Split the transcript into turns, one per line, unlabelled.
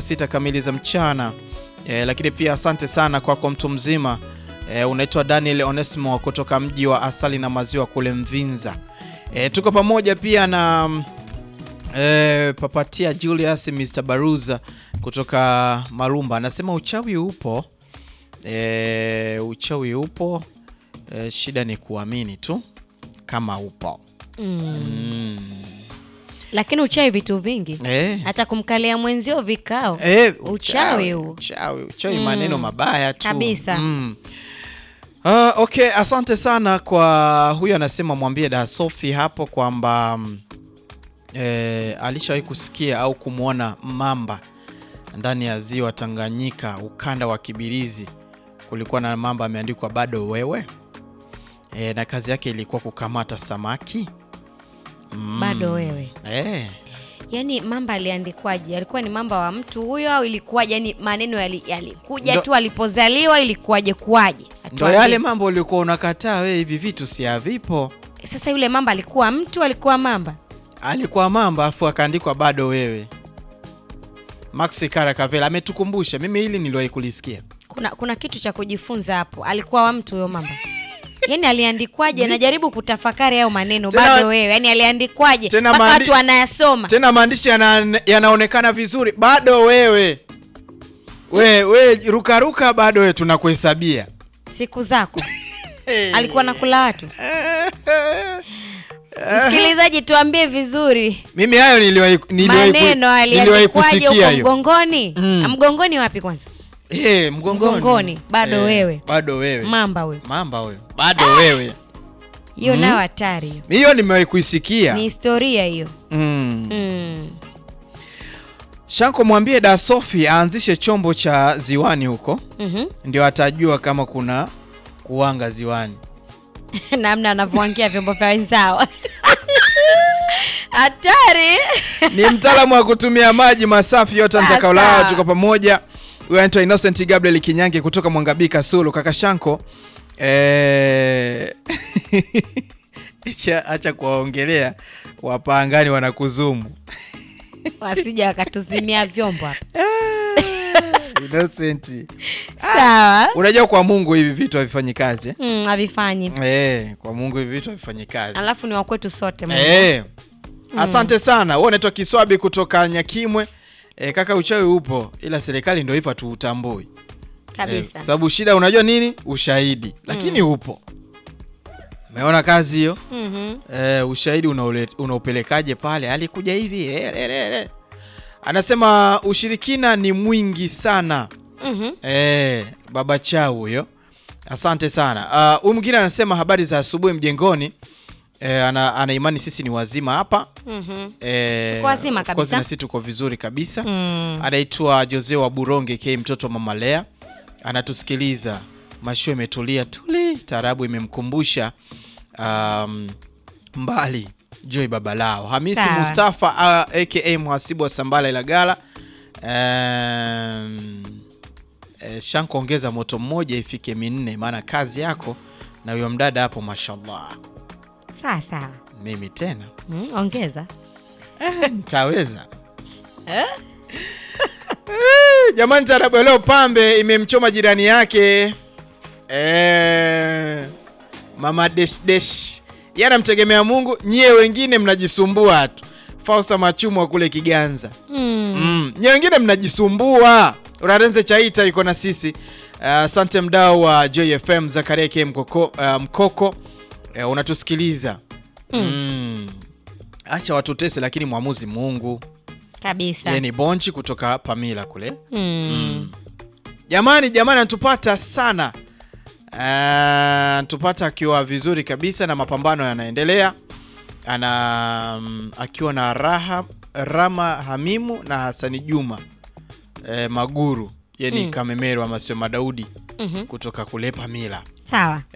sita kamili za mchana e, lakini pia asante sana kwako kwa mtu mzima e, unaitwa Daniel Onesmo kutoka mji wa asali na maziwa kule Mvinza. E, tuko pamoja pia na e, Papatia Julius Mr. Baruza kutoka Marumba anasema uchawi upo. E, uchawi upo e, shida ni kuamini tu kama upo.
Mm.
Mm.
Lakini uchawi vitu vingi,
E.
hata kumkalia mwenzio vikao
Eh,
Uchawi huu.
uchawi, uchawi
Mm.
maneno mabaya tu
Kabisa.
Mm. Ah, okay, asante sana kwa huyu anasema mwambie da Sophie hapo kwamba mm, eh, alishawahi kusikia au kumwona mamba ndani ya ziwa Tanganyika ukanda wa Kibirizi. Kulikuwa na mamba ameandikwa bado wewe eh, na kazi yake ilikuwa kukamata samaki Mm.
bado wewe.
eh.
Yaani mamba aliandikwaje? Alikuwa ni mamba wa mtu huyo au ilikuwaje? Yani maneno yali- yalikuja
Ndo-
tu alipozaliwa, ilikuwaje kuwaje?
Ndo
Atuambie.
yale mambo ulikuwa unakataa wewe, hivi vitu si havipo.
Sasa yule mamba alikuwa mtu, alikuwa mamba?
alikuwa mamba afu akaandikwa bado wewe. Max Karakavela ametukumbusha, mimi hili niliwahi kulisikia.
Kuna kuna kitu cha kujifunza hapo. Alikuwa wa mtu huyo mamba. Yaani aliandikwaje? Najaribu kutafakari hayo maneno
Tena-
bado wewe. Yaani aliandikwaje?
Tena
Mpaka
maandi-
watu wanayasoma.
Tena maandishi yana, yanaonekana vizuri, bado wewe we, we rukaruka, bado wewe tunakuhesabia.
Siku zako. Alikuwa nakula watu. Msikilizaji, tuambie vizuri
Mimi hayo niliwahi niliwahi ku-
maneno
niliwahi
aliandikwaje
kusikia
huko
hiyo.
mgongoni?
Mm.
Ah, Mgongoni wapi kwanza?
Eh, mgongoni.
Mgongoni, bado wewe.
Bado wewe.
Mamba huyo.
Mamba wewe. Bado wewe.
Hiyo nayo hatari hiyo.
Hiyo nimewahi kuisikia.
Ni historia hiyo.
Mm.
Mm.
Shanko mwambie da Sophie aanzishe chombo cha ziwani huko
Mhm.
ndio atajua kama kuna kuwanga ziwani.
namna anavyoangia vyombo vya wenzao hatari
Ni mtaalamu wa kutumia maji masafi yote
Sasa.
mtakaolala, tuko pamoja. Huyo anaitwa Innocent Gabriel Kinyange kutoka Mwangabika Sulu. Kaka Shanko eh... acha acha kuwaongelea wapangani wanakuzumu.
wasija wakatuzimia vyombo hapa
Innocent.
sawa
Unajua kwa Mungu hivi vitu havifanyi kazi. eh?
Mm, havifanyi
Eh, kwa Mungu hivi vitu havifanyi kazi.
alafu ni wakwetu sote Mungu.
Eh. Asante sana. Wewe unaitwa Kiswabi kutoka Nyakimwe. Eh, kaka uchawi upo ila serikali ndio hivyo tuutambui. Eh,
kabisa
sababu shida unajua nini? Ushahidi. Lakini upo. Umeona kazi hiyo?
Mhm.
Eh, ushahidi unaule- unaupelekaje pale? Alikuja hivi. Eh, eh, eh, eh. Anasema ushirikina ni mwingi sana.
Mhm.
Eh, baba chao huyo. Asante sana. Ah, Huyu mwingine anasema habari za asubuhi mjengoni. Eh, ana, ana imani sisi ni wazima hapa.
Mhm.
Eh,
Tuko wazima
of course
kabisa.
na sisi tuko vizuri kabisa.
Mm.
Anaitwa Jose wa Buronge K mtoto wa mama Lea. Anatusikiliza. Mashua imetulia tuli, tarabu imemkumbusha um, mbali Joy Babalao. Hamisi
Sawa.
Mustafa uh, aka mhasibu wa Sambala Ilagala. Um, eh, Shanko ongeza moto mmoja ifike minne, maana kazi yako na huyo mdada hapo, mashallah.
sawa sawa
Mimi tena
Mm, ongeza
Ntaweza Eh, jamani, tarabu ya leo pambe imemchoma jirani yake eh, mama desh desh, yeye anamtegemea Mungu, nyie wengine mnajisumbua tu. Fausta Machumu wa kule Kiganza,
Mm.
mm. nyie wengine mnajisumbua. Urarenze Chaita yuko na sisi. Asante mdau wa Joy FM Zakaria K Mkoko, uh, Mkoko uh, unatusikiliza mm. Acha watutese, lakini mwamuzi Mungu.
kabisa
Yeye ni Bonchi kutoka Pamila kule.
Mm.
Jamani, jamani, anatupata sana, Ah, anatupata akiwa vizuri kabisa na mapambano yanaendelea, ana mm, akiwa na raha Rama Hamimu na Hasani Juma eh, Maguru, yeye ni
Mm.
Kamemero ama sio Madaudi
Mhm.
kutoka kule Pamila.
sawa